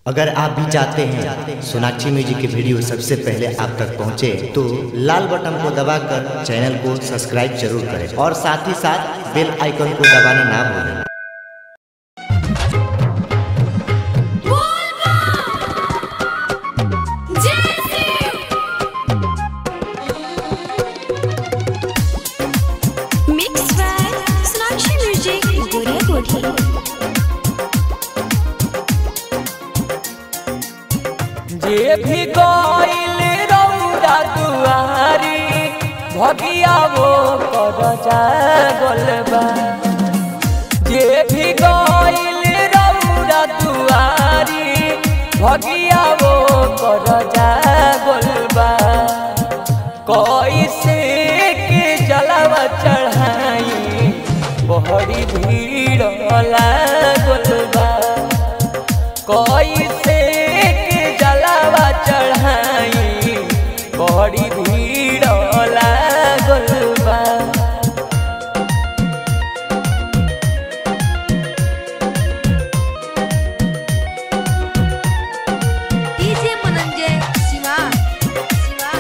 अगर आप भी चाहते हैं सोनाक्षी म्यूजिक के वीडियो सबसे पहले आप तक पहुंचे तो लाल बटन को दबाकर चैनल को सब्सक्राइब जरूर करें और साथ ही साथ बेल आइकन को दबाना ना भूलें Mixed by Sonakshi Music, Goria Gori. जे भी गइल रौदा दुआरी भगिया वो कर जागल बा जे भी गइल रौदा दुआरी भगिया वो कर जागल बा कैसे के जलावा चढ़ाई बहरी भीड़ लागल बा कैसे के जलावा चढ़ाई बड़ी भीड़ लागल बा DJ Mananjay, Siva. Siva.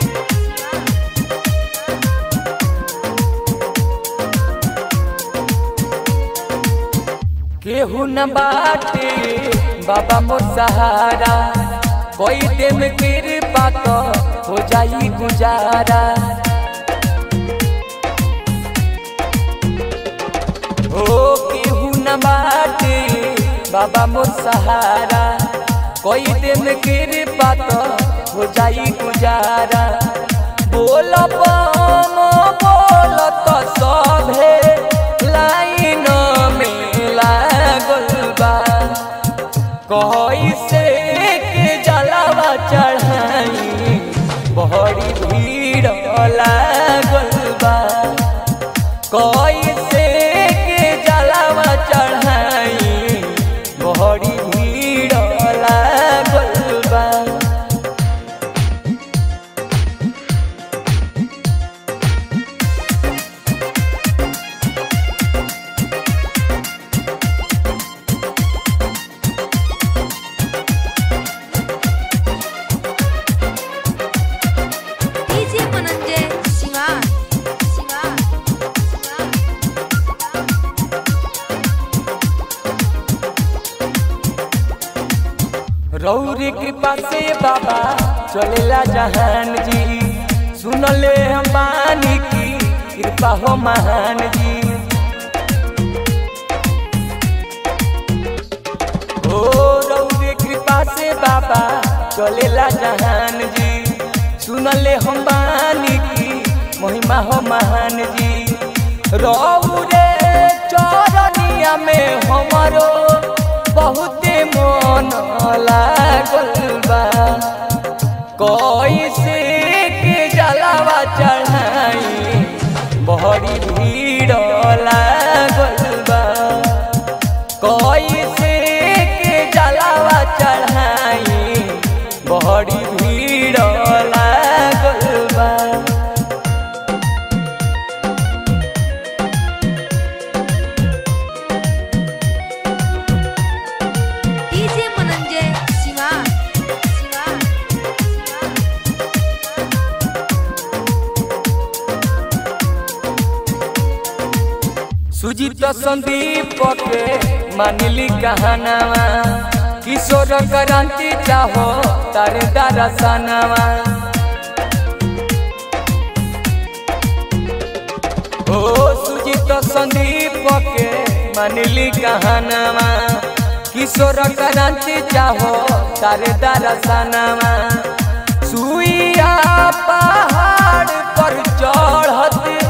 केहू न बाटे बाबा मोर सहारा कोई दिन कृपा तो हो जाई गुजारा ओ केहू न बाटे बाबा मोर सहारा कोई दिन कृपा तो हो जाई गुजारा बोल बम बोल तो सभे लाइन में लागल बा कैसे के जलावा चढ़ाई बहरी भीड़ लागल बा कैसे के जलावा चढ़ाई बहरी भीड़ लागल बा DJ Mananjay, Siva. Siva. रौरी कृपा से बाबा चलेला जहान जी सुनले हम बानी की कृपा हो महान जी ओ रौरी कृपा से बाबा चलेला जहान जी सुनले हम बानी की महिमा हो महान जी रौरे चरनिया में हमारो बहुते मन लागल बा कैसे के जलावा चढ़ाई बहरी भीड़ लागल बा कैसे के जलावा चढ़ाई बहरी भीड़ लागल बा DJ Mananjay, Siva. Siva. Sujit Sandeep के मानिली कहानावा किशोर क्रांति चाहो तारे दरसनावा ओ सुजीत संदीप के मानिली कहानावा किशोर क्रांति चाहो तारे दरसनावा सुइया पहाड़ पर चढ़त